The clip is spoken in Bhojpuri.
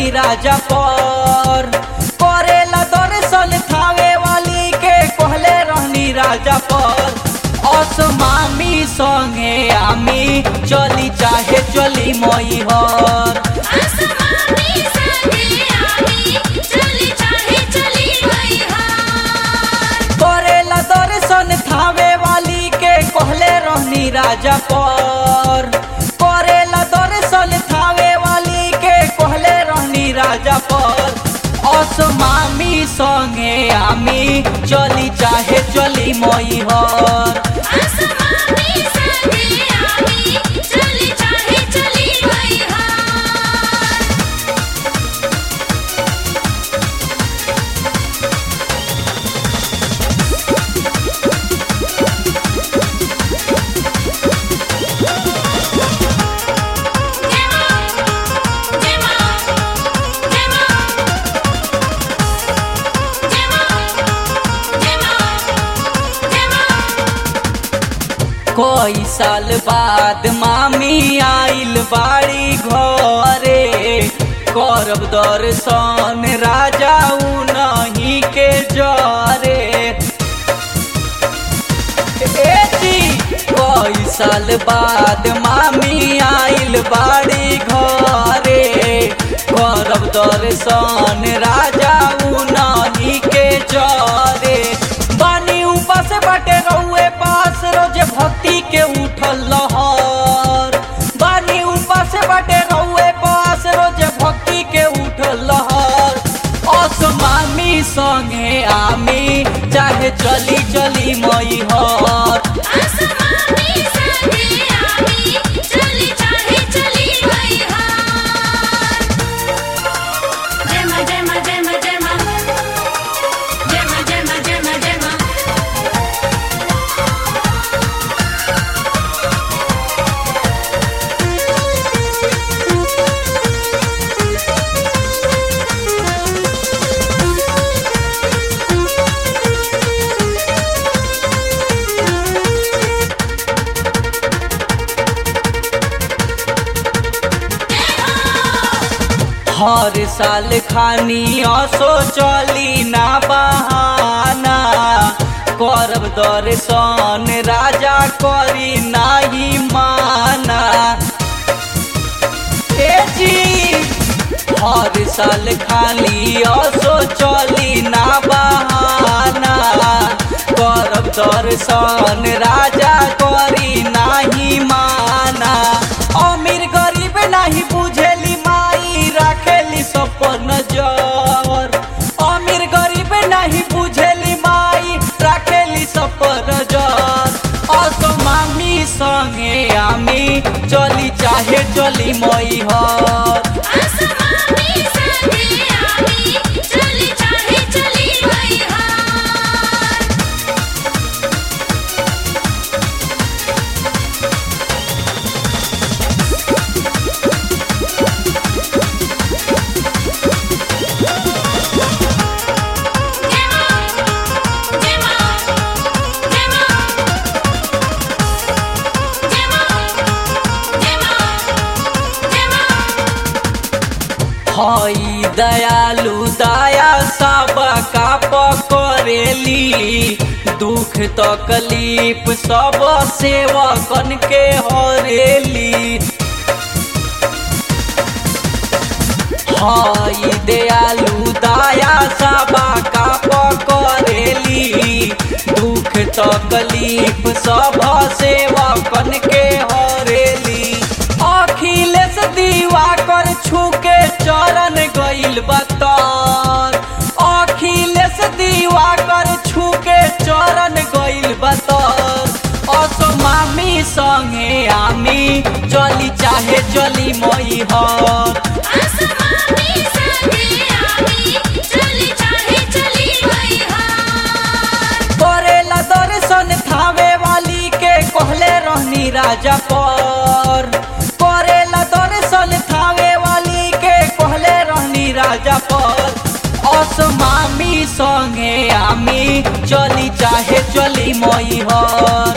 रहनी राजा पर करेला दर्शन थावे वाली के कहले रहनी राजा पर असमामी संगे आमी चली चाहे चली मई हर आसमानी संगे आमी चली चाहे चली गई हार करेला दर्शन थावे वाली के कहले रहनी राजा पर करेला दर्शन थावे वाली के कहले रहनी राजा पर असमामी संगे आमी चली चाहे चली मई हर आसमानी संगे आमी चली चाहे चली गई हार जय मां जय मां जय मां जय मां जय मां जय मां कोई साल बाद मामी आइल बाड़ी घरे करब दर्शन राजा नहीं के जरे ए जी कोई साल बाद मामी आइल बाड़ी घरे करब दर्शन राजा नहीं के जरे बानी उपास बाटे रउए पास रोज भक्ति के उठल लहर बानी उपास बाटे रउए पास रोज भक्ति के उठल लहर असमामी संगे आमी चाहे चली चली मई हर आसमानी संगे आमी चली चाहे चली गई हार जय मां जय मां जय मां जय मां जय मां जय मां जय मां जय मां हर साल खानी असो चली ना बहाना करब दर्शन राजा करी नाही माना ए जी हर साल खाली असो चली ना बहाना करब दर्शन राजा करी नाही माना अमीर गरीब नहीं बुझेली माई राखेली सपन जर अमीर गरीब नहीं बुझेली माई राखेली सपन जर असमामी संगे आमी चली चाहे चली मई हर आसमानी संगे आमी चली चाहे चली गई हार जय मां जय मां जय मां जय मां जय मां जय मां हई दयालु दया सब का पकड़ेली दुख तकलीफ सब सेवकन के हरेली हई दयालु दया सब का पकड़ेली दुख तकलीफ सब सेवकन के हरेली अखिलेश दीवा कर छुके चरण गइल बतर अखिलेश दीवा कर छुके चरण गइल बतर असमामी संगे आमी चली चाहे चली मई हर आसमानी संगे आमी चली चाहे चली गई हार करेला दर्शन थावे वाली के कहले रहनी राजा पर करेला दर्शन थावे वाली के कहले रहनी राजा पर असमामी संगे आमी चली चाहे चली मई हर